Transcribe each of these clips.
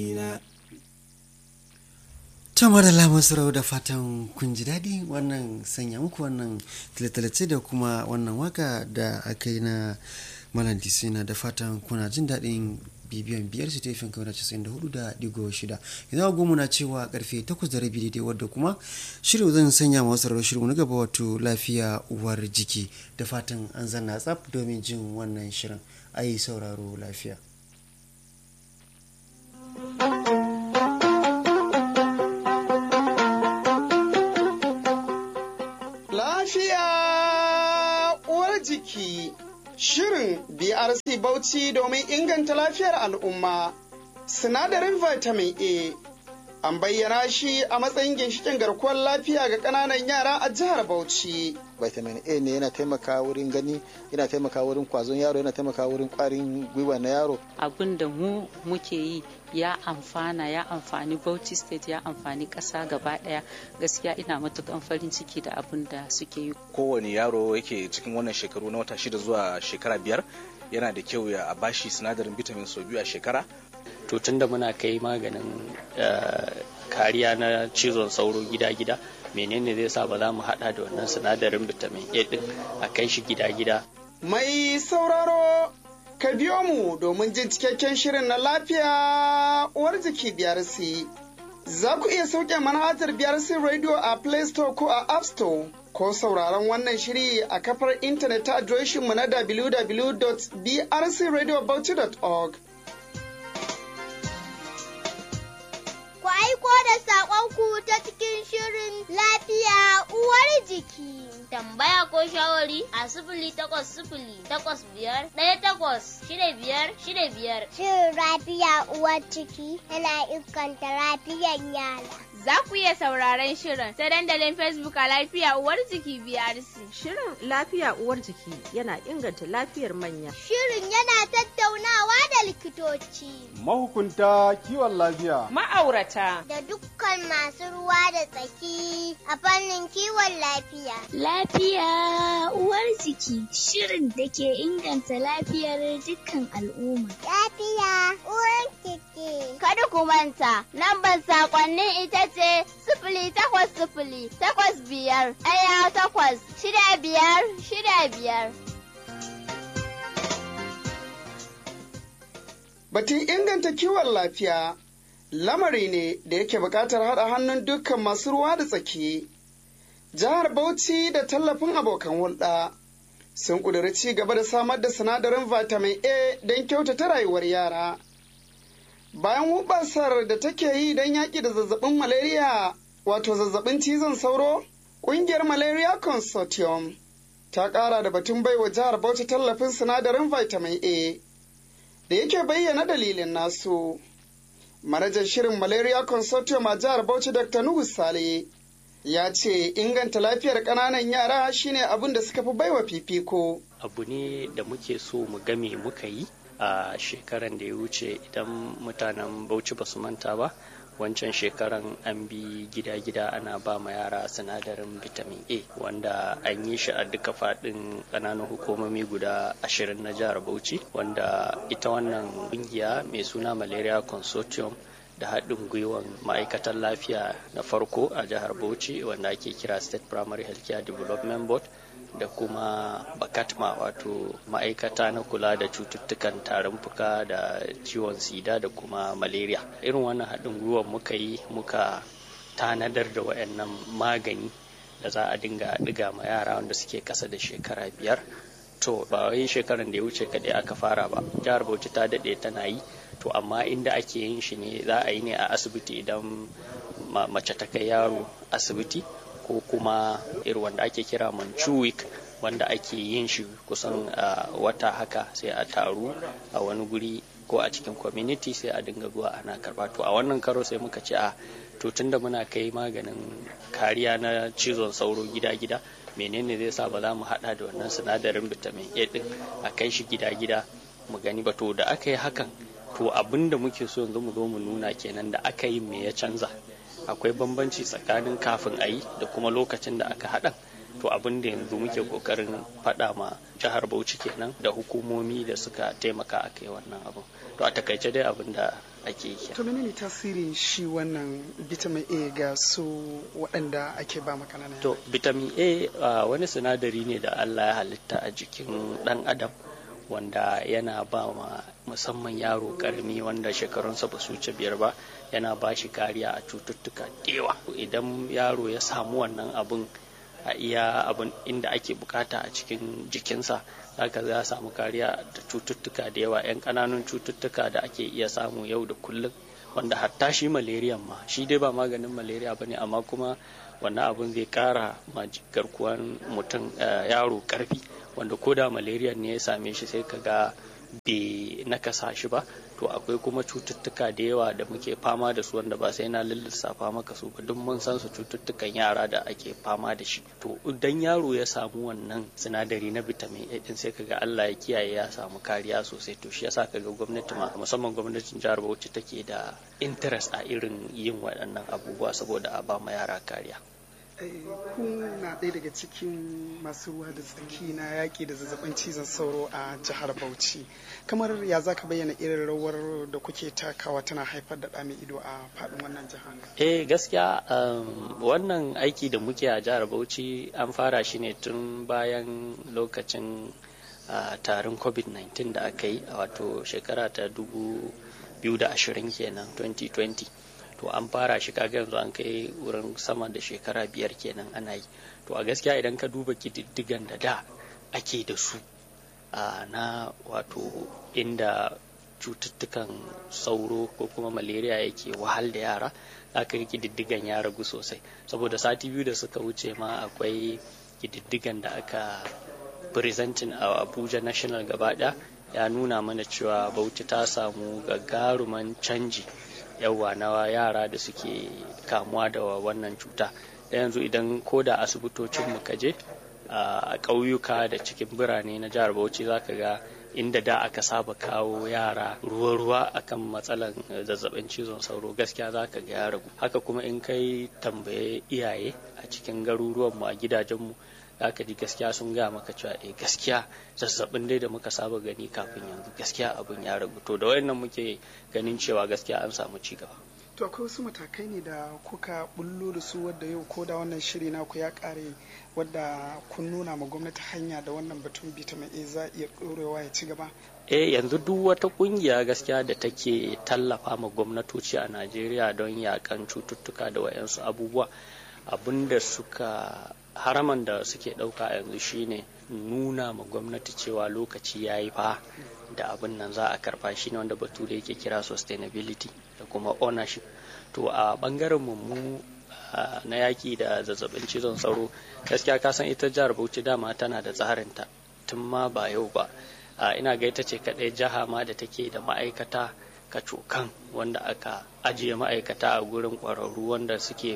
Tamar da lamun sarau da fatan kun ji daɗi wannan sanya muku wannan talatalace da kuma wannan waka da aka yi na Malam Disina da fatan kuna jin daɗin bibiyan biyar su tefin kawai casa'in da hudu da digo shida yanzu agogo na cewa karfe takwas da rabi daidai wadda kuma shirin zan sanya ma wasu rawar shirin na gaba wato lafiya uwar jiki da fatan an zanna tsaf domin jin wannan shirin a yi sauraro lafiya. Lafiya uwar jiki Shirin BRC Bauchi domin inganta lafiyar al'umma. Sinadarin vitamin A an bayyana shi a matsayin ginshikin garkuwar lafiya ga ƙananan yara a jihar Bauchi. vitamin A ne yana taimaka wurin gani yana taimaka wurin kwazon yaro yana taimaka wurin kwarin gwiwa na yaro abin da mu muke yi ya amfana ya amfani Bauchi state ya amfani ƙasa gaba ɗaya gaskiya ina matukan farin ciki da abin da suke yi kowane yaro yake cikin wannan shekaru na wata shida zuwa shekara biyar yana da kyau ya bashi sinadarin vitamin sau biyu a shekara to tunda muna kai maganin kariya na cizon sauro gida-gida menene zai sa ba za mu hada da wannan sinadarin vitamin A din a kai shi gida-gida Mai sauraro ka biyo mu domin jin cikakken shirin na lafiya uwar jiki BRC. Za ku iya sauke manhajar BRC Radio a Play Store ko a App Store ko sauraron wannan shiri a kafar intanet ta adireshinmu na www.brcradiobauchi.org. Ku aiko da saƙonku ta cikin shirin lafiya uwar jiki. Tambaya ko shawari a sifili takwas sifili takwas biyar ɗaya takwas shida biyar shida biyar. Shirin lafiya uwar ciki yana inganta lafiyar yara. Za ku iya sauraron shirin ta dandalin Facebook a lafiya uwar jiki BRC. Shirin lafiya uwar jiki yana inganta lafiyar manya. Shirin yana tattaunawa da likitoci. Mahukunta kiwon lafiya. Ma'aurata. Da dukkan masu ruwa da tsaki a fannin kiwon lafiya. Lafiya uwar jiki shirin da ke inganta lafiyar dukkan al'umma. Lafiya uwar jiki. Kada ku manta, lambar sakonnin ita ce sifili takwas sifili takwas biyar ɗaya takwas shida biyar shida biyar. Batun inganta kiwon lafiya lamari ne da yake buƙatar haɗa hannun dukkan masu ruwa da tsaki. Jihar Bauchi da tallafin abokan hulɗa sun ƙudiri ci gaba da samar da sinadarin vitamin A don kyautata rayuwar yara. Bayan hubasar da take yi don yaƙi da zazzabin malaria wato zazzabin cizon sauro, ƙungiyar Malaria Consortium ta ƙara da batun baiwa jihar Bauchi tallafin sinadarin vitamin A da yake bayyana dalilin nasu. Manajan shirin Malaria Consortium a jihar Bauchi Dr. Nuhu Sale ya ce inganta lafiyar ƙananan yara shine abin da suka fi baiwa fifiko. abu ne da muke so mu game muka yi a shekaran da ya wuce idan mutanen bauchi ba su manta ba wancan shekaran an bi gida-gida ana ba ma yara sinadarin vitamin a wanda an yi shi a duka faɗin ƙananan hukumomi guda ashirin na jihar bauchi wanda ita wannan ƙungiya mai suna malaria consortium da haɗin gwiwan ma'aikatan lafiya na farko a jihar bauchi wanda ake kira state primary healthcare development board da kuma bakatma wato ma'aikata na kula da cututtukan tarin fuka da ciwon sida da kuma malaria irin wannan haɗin gwiwan muka yi muka tanadar da wayannan magani da za a dinga ɗiga ma yara wanda suke ƙasa da shekara biyar to ba wai shekaran da ya wuce kaɗai aka fara ba jihar bauchi ta daɗe tana yi to amma inda ake yin shi ne za a yi ne a asibiti idan mace ta kai yaro asibiti ko kuma irin wanda ake kira manchuik wanda ake yin shi kusan wata haka sai a taru a wani guri ko a cikin community sai a dinga zuwa ana karba to a wannan karo sai muka ce a to tunda muna kai maganin kariya na cizon sauro gida-gida menene zai sa ba za mu hada da wannan sinadarin vitamin A din a kai shi gida-gida mu gani ba to da aka yi hakan to abin da muke so yanzu mu zo mu nuna kenan da aka yi me ya canza akwai bambanci tsakanin kafin a yi da kuma lokacin da aka haɗa to abin da yanzu muke kokarin faɗa ma jihar bauchi kenan da hukumomi da suka taimaka a kai wannan abin to a takaice dai abin da ake yi to menene tasirin shi wannan vitamin a ga su waɗanda ake ba makanana to vitamin a uh, wani sinadari ne da allah ya halitta a jikin ɗan adam wanda yana ba ma musamman yaro karmi wanda shekarunsa ba su wuce biyar ba yana ba shi kariya a cututtuka dewa idan yaro ya samu wannan abun a iya abin inda ake bukata a cikin jikinsa zaka za samu kariya da cututtuka da yawa 'yan ƙananun cututtuka da ake iya samu yau da kullum wanda hatta shi malaria ma shi dai ba maganin malaria ba ne amma kuma wannan abun zai kara ma garkuwan mutum yaro karfi wanda ko da malaria ne ya same shi sai ka ga bai nakasa shi ba to akwai kuma cututtuka da yawa da muke fama da su wanda ba sai na lissafa maka su ba duk mun san su cututtukan yara da ake fama da shi to idan yaro ya samu wannan sinadari na vitamin A din sai kaga Allah ya kiyaye ya samu kariya sosai to shi yasa kaga gwamnati ma musamman gwamnatin jihar Bauchi take da interest a irin yin waɗannan abubuwa saboda a ba ma yara kariya kun na ɗaya daga cikin masu ruwa da tsaki na yaƙi da zazzabin cizon sauro a jihar bauchi kamar ya za ka bayyana irin rawar da kuke takawa tana haifar da ɗa mai ido a faɗin wannan jihar eh gaskiya wannan aiki da muke a jihar bauchi an fara shi ne tun bayan lokacin tarin covid-19 da aka yi a wato shekara ta 2020 kenan 2020 to an fara shi kaga yanzu an kai wurin sama da shekara biyar kenan ana yi to a gaskiya idan ka duba kididdigan da da ake da su na wato inda cututtukan sauro ko kuma malaria yake wahal da yara aka yi kididdigan ya ragu sosai saboda sati biyu da suka wuce ma akwai kididdigan da aka presenting a abuja national gaba ya nuna mana cewa bauchi ta samu gagaruman canji yawa na yara da suke kamuwa da wannan cuta yanzu idan ko da asibitocin mu kaje a ƙauyuka da cikin birane na jihar bauchi zaka ga inda da aka saba kawo yara ruwa-ruwa akan matsalan zazzabin cizon sauro gaskiya za ka ga ya ragu haka kuma in kai tambaye iyaye a cikin garuruwanmu a gidajenmu za ka ji gaskiya sun gaya maka cewa eh gaskiya zazzabin dai da muka saba gani kafin yanzu gaskiya abin ya ragu to da wayannan muke ganin cewa gaskiya an samu ci gaba to akwai wasu matakai ne da kuka bullo da su wadda yau ko da wannan shiri naku ya kare wadda kun nuna ma gwamnati hanya da wannan batun vitamin A za iya ɗorewa ya ci gaba eh yanzu duk wata kungiya gaskiya da take tallafa ma gwamnatoci a Najeriya don yakan cututtuka da wayansu abubuwa abinda suka haraman da suke ɗauka yanzu shine nuna ma gwamnati cewa lokaci ya yi fa da abin nan za a karba shi ne wanda bature yake kira sustainability da kuma ownership to a bangaren mu na yaki da zazzabin cizon sauro gaskiya ka san ita jihar bauchi dama tana da tsarinta tun ma ba yau ba ina ga ita ce kaɗai jiha ma da take da ma'aikata kacokan wanda aka ajiye ma'aikata a gurin ƙwararru wanda suke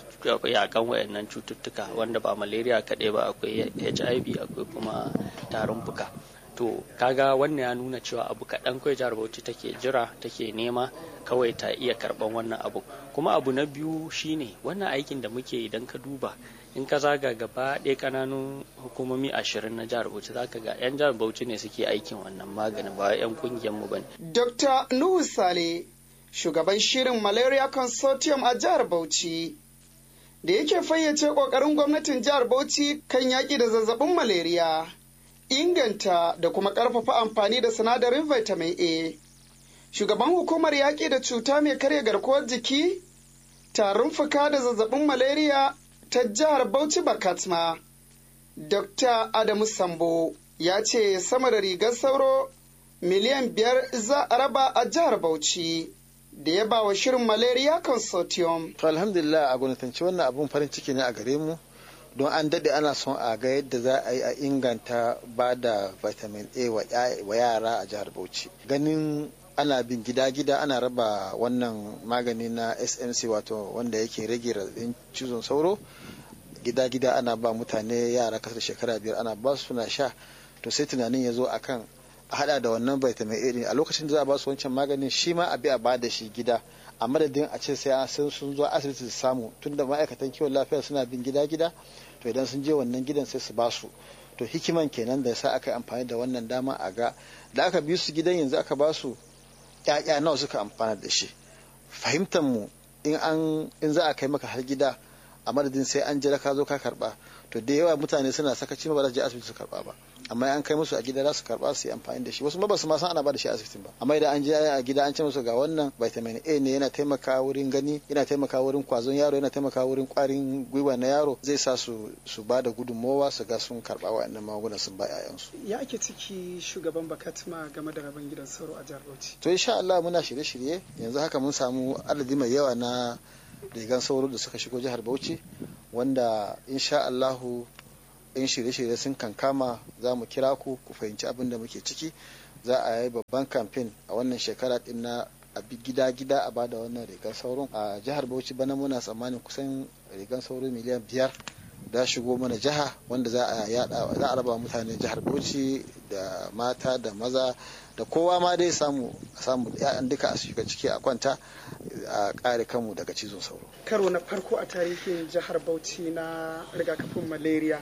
yakan wayannan cututtuka wanda ba malaria kaɗai ba akwai hiv akwai kuma tarin fuka to kaga wannan ya nuna cewa abu kaɗan kawai jihar bauchi take jira take nema kawai ta iya karɓan wannan abu kuma abu na biyu shine wannan aikin da muke idan ka duba in ka zaga gaba ɗaya ƙananun hukumomi ashirin na jihar bauchi zaka ga 'yan jihar bauchi ne suke aikin wannan maganin ba 'yan kungiyar mu bane dr nuhu sale shugaban shirin malaria consortium a jihar bauchi da yake fayyace ƙoƙarin gwamnatin jihar bauchi kan yaƙi da zazzabin malaria inganta da kuma ƙarfafa amfani da sinadarin vitamin A. Shugaban hukumar yaƙi da cuta mai karya garkuwar jiki, tarin fuka da zazzabin malaria ta jihar Bauchi Bakatma, Dr. Adamu Sambo ya ce sama da rigar sauro miliyan biyar za a raba a jihar Bauchi. Da ya ba wa shirin Malaria Consortium. To alhamdulillah a gwamnatance wannan abun farin ciki ne a gare mu. don an daɗe ana son a ga yadda za a yi a inganta ba da vitamin a wa yara a jihar bauchi ganin ana bin gida-gida ana raba wannan magani na smc wato wanda yake rage raɗin cizon sauro gida-gida ana ba mutane yara kasar shekara biyar ana ba su suna sha to sai tunanin ya zo akan a hada da wannan vitamin a a lokacin da za a ba su wancan maganin shi ma a bi a ba da shi gida a madadin a ce sai an sun zo asibiti su samu tunda ma'aikatan kiwon lafiya suna bin gida gida to idan sun je wannan gidan sai su ba su to hikiman kenan da sa aka yi amfani da wannan dama a ga da aka bi su gidan yanzu aka ba su ƴaƴa nawa suka amfana da shi fahimtar mu in an in za a kai maka har gida a madadin sai an jira ka zo ka karba to da yawa mutane suna sakaci ba za su je asibiti su karba ba amma an kai musu a gida za su karba su yi amfani da shi wasu ma ba su ma san ana ba da shi a asibitin ba amma idan an je a gida an ce musu ga wannan vitamin A ne yana taimaka wurin gani yana taimaka wurin kwazon yaro yana taimaka wurin kwarin gwiwa na yaro zai sa su su ba da gudunmowa su ga sun karba wa'annan magungunan sun ba 'ya'yansu. ya ake ciki shugaban bakatma game da rabon gidan sauro a jihar Bauchi to insha Allah muna shirye-shirye yanzu haka mun samu adadi mai yawa na rigan sauro da suka shigo jihar Bauchi wanda insha Allahu in shirye-shirye sun kankama za mu kira ku ku fahimci abin da muke ciki za a yi babban kamfen a wannan shekara din na a bi gida-gida a bada wannan rigar sauron a jihar Bauchi bana muna tsammanin kusan rigar sauro miliyan biyar da shigo mana jiha wanda za a yada za a raba mutane jihar Bauchi da mata da maza da kowa ma dai samu samu ya'yan duka a shiga ciki a kwanta a kare kanmu daga cizon sauro karo na farko a tarihin jihar Bauchi na rigakafin malaria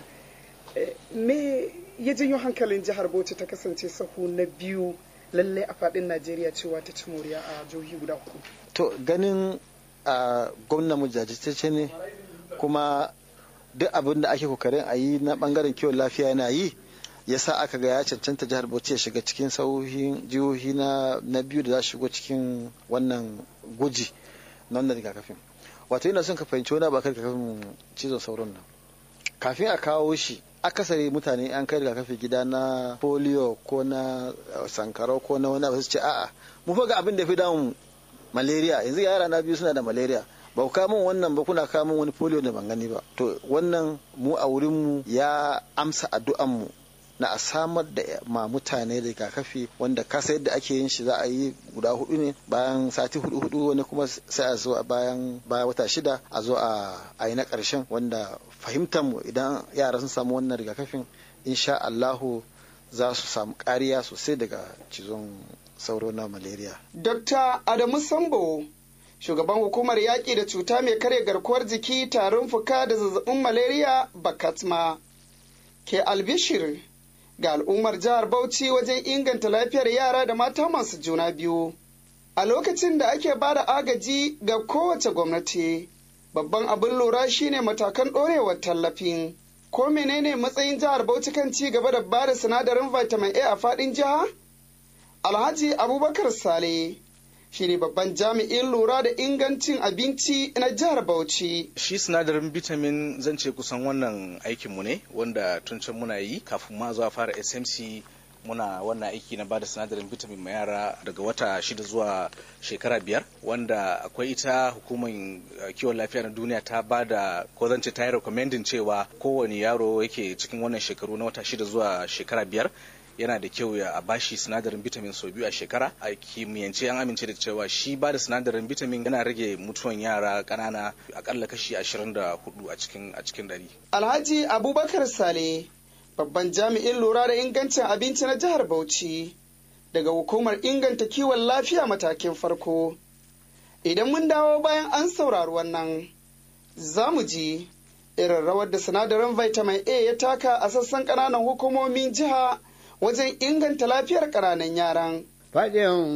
me ya janyo hankalin jihar Bauchi ta kasance sahu na biyu lalle a fadin Najeriya cewa ta ci moriya a jihohi guda hudu. To ganin a gwamna mu jajirtacce ne kuma duk abin da ake kokarin a yi na bangaren kiwon lafiya yana yi ya sa aka ga ya cancanta jihar Bauchi ya shiga cikin sauhin jihohi na na biyu da za su shigo cikin wannan guji na wannan rigakafin. Wato ina son ka fahimci wani abu akan rigakafin cizon sauron nan. Kafin a kawo shi akasari mutane an kai rigakafi gida na polio ko na sankarau ko na wani abu su ce a'a mu fa ga abin da fi damun malaria yanzu yara na biyu suna da malaria ba ku kamun wannan ba kuna kamun wani polio da ban gani ba to wannan mu a wurin mu ya amsa addu'an mu na a samar da ma mutane rigakafi wanda kasa yadda ake yin shi za a yi guda hudu ne bayan sati hudu hudu wani kuma sai a zo a bayan bayan wata shida a zo a yi na karshen wanda fahimtar mu idan yara sun samu wannan rigakafin insha Allahu za su samu kariya sosai daga cizon sauro na malaria. Dr. Adamu Sambo shugaban hukumar yaƙi da cuta mai karya garkuwar jiki tarin fuka da zazzabin malaria bakatma ke albishir ga al'ummar jihar Bauchi wajen inganta lafiyar yara da mata masu juna biyu. A lokacin da ake ba da agaji ga kowace gwamnati, babban abin lura shine matakan ɗorewar tallafin. Ko menene matsayin jihar Bauchi kan ci gaba da ba da sinadarin vitamin A a faɗin jiha? Alhaji Abubakar Sale shi ne babban jami'in lura da ingancin abinci na jihar Bauchi. Shi sinadarin vitamin zan ce kusan wannan aikinmu ne wanda tun can muna yi kafin ma zuwa fara SMC muna wannan aiki na bada sinadarin vitamin ma yara daga wata shida zuwa shekara biyar wanda akwai ita hukumar kiwon lafiya na duniya ta bada ko zan ce ta yi recommending cewa kowane yaro yake cikin wannan shekaru na wata shida zuwa shekara biyar yana da kyau ya bashi sinadarin vitamin sau biyu a shekara a kimiyyance an amince da cewa shi ba da sinadarin vitamin yana rage mutuwan yara ƙanana akalla kashi ashirin da hudu a cikin a cikin dari. Alhaji Abubakar Sale babban jami'in lura da ingancin abinci na jihar Bauchi daga hukumar inganta kiwon lafiya matakin farko. Idan mun dawo bayan an saurari wannan, za mu ji irin rawar da sinadarin vitamin A ya taka a sassan ƙananan hukumomin jiha wajen inganta lafiyar ƙananan yaran. Faɗin